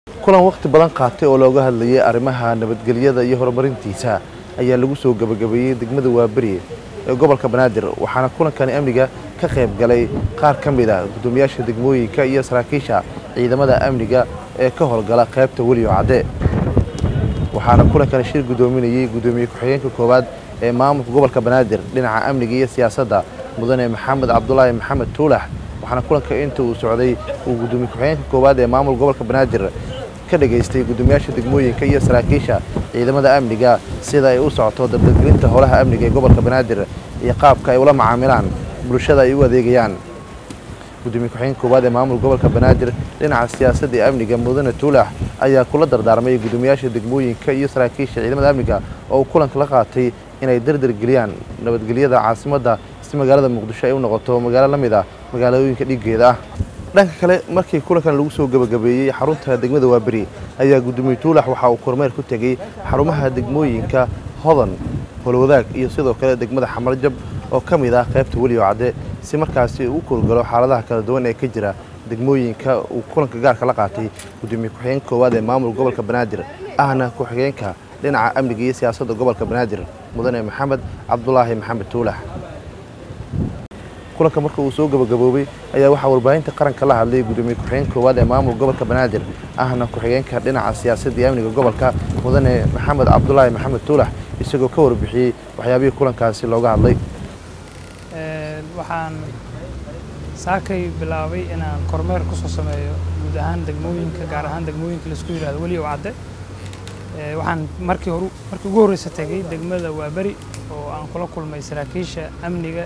kulan wakhti badan qaatay oo looga hadlayay arrimaha nabadgelyada iyo horumarintiisa ayaa lagu soo gebagabeeyey degmada waaberi ee gobolka banaadir waxaana kulankani amniga ka qayb galay qaar ka mid a guddoomiyaasha degmooyinka iyo saraakiisha ciidamada amniga ee ka howlgala qaybta weliyo cadde waxaana kulankani shir guddoominayey guddoomiye ku-xigeenka koowaad ee maamulka gobolka banaadir dhinaca amniga iyo siyaasadda mudane maxamed cabdulaahi maxamed tuulax waxaana kulanka inta uu socday uu guddoomiye ku-xigeenka koowaad ee maamulka gobolka banaadir ka dhageystay guddoomiyaasha degmooyinka iyo saraakiisha ciidamada amniga sida ay u socoto dabdalgelinta howlaha amniga ee gobolka banaadir iyo qaabka ay ula macaamilaan bulshada ay u adeegayaan gudoomiye ku-xigeenka koowaad ee maamulka gobolka banaadir dhinaca siyaasadda iyo amniga mudane tuulax ayaa kula dardaarmay guddoomiyaasha degmooyinka iyo saraakiisha ciidamada amniga oo uu kulanka la qaatay inay dardar geliyaan nabadgelyada caasimadda si magaalada muqdisho ay u noqoto magaalo la mid ah magaalooyinka dhiiggeeda ah dhanka kale markii kulankan lagu soo gebagabeeyey xarunta degmada waaberi ayaa guddoomiye tuulax waxa uu kormeer ku tegey xarumaha degmooyinka hodan holwadaag iyo sidoo kale degmada xamarjab oo ka mid ah qaybta weliyo cadde si markaasi uu kurgalo xaaladaha kala duwan ee ka jira degmooyinka uu kulanka gaarka la qaatay guddoomiye ku-xigeenka koowaad ee maamulka gobolka banaadir ahna ku-xigeenka dhinaca amniga iyo siyaasadda gobolka banaadir mudane maxamed cabdulaahi maxamed tuulax kulanka marka uu soo gabagaboobay ayaa waxaa warbaahinta qaranka la hadlay guddoomiye ku-xigeenka koowaad ee maamulka gobolka banaadir ahna ku-xigeenka dhinaca siyaasadda iyo amniga gobolka mudane maxamed cabdulaahi maxamed tuulax isagoo ka warbixiyey waxyaabihii kulankaasi looga hadlay waxaan saakay bilaabay inaan kormeer ku soo sameeyo guud ahaan degmooyinka gaar ahaan degmooyinka laisku yidhahdo weli ow cadde waxaan markii hor markii ugu horreysa tegey degmada waaberi oo aan kula kulmay saraakiisha amniga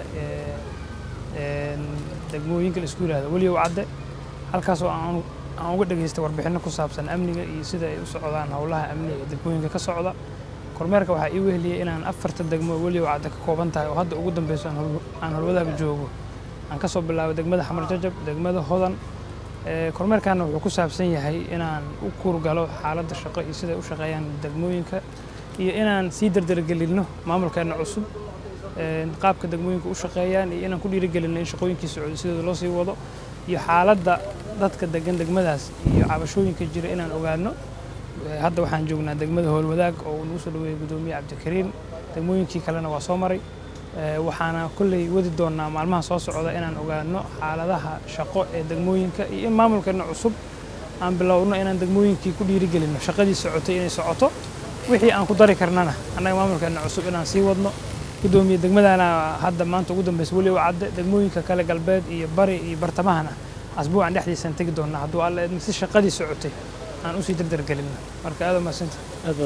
ee degmooyinka laisku yidhahdo weli ow cadde halkaasoo aan aan uga dhageystay warbixinno ku saabsan amniga iyo sida ay u socdaan howlaha amniga ee degmooyinka ka socda kormeerka waxaa ii weheliyey inaan afarta degmo weli ow cadde ka kooban tahay oo hadda ugu dambeyso aan holwadaaga joogo aan ka soo bilaabo degmada xamar jajab degmada hodan kormeerkaana wuxuu ku saabsan yahay inaan u kuurgalo xaaladda shaqo iyo siday u shaqeeyaan degmooyinka iyo inaan sii dardargelinno maamulkeenna cusub qaabka degmooyinka u shaqeeyaan iyo inaan ku dhiirigelinno in shaqooyinkii socdo sidooda loo sii wado iyo xaaladda dadka degan degmadaas iyo cabashooyinka jira inaan ogaano hadda waxaan joognaa degmada howlwadaag oo uu nagu soo dhaweeyey guddoomiye cabdikariim degmooyinkii kalena waa soo maray waxaana kolley wadi doonnaa maalmaha soo socda inaan ogaano xaaladaha shaqo ee degmooyinka iyo in maamulkeenna cusub aan bilowno inaan degmooyinkii ku dhiirigelinno shaqadii socotay inay socoto wixii aan ku dari karnana annaga maamulkeenna cusub inaan sii wadno guddoomiye degmadana hadda maanta ugu dambeysa weli u cadde degmooyinka kale galbeed iyo bari iyo bartamahana asbuucan dhexdiisaan tegi doonnaa hadduu alla eedmi si shaqadii socotay aan usii dardargelinno marka aad umahadsanta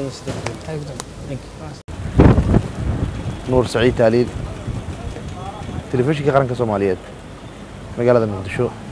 nuur saciid taaliil telefishinka qaranka soomaaliyeed magaalada muqdisho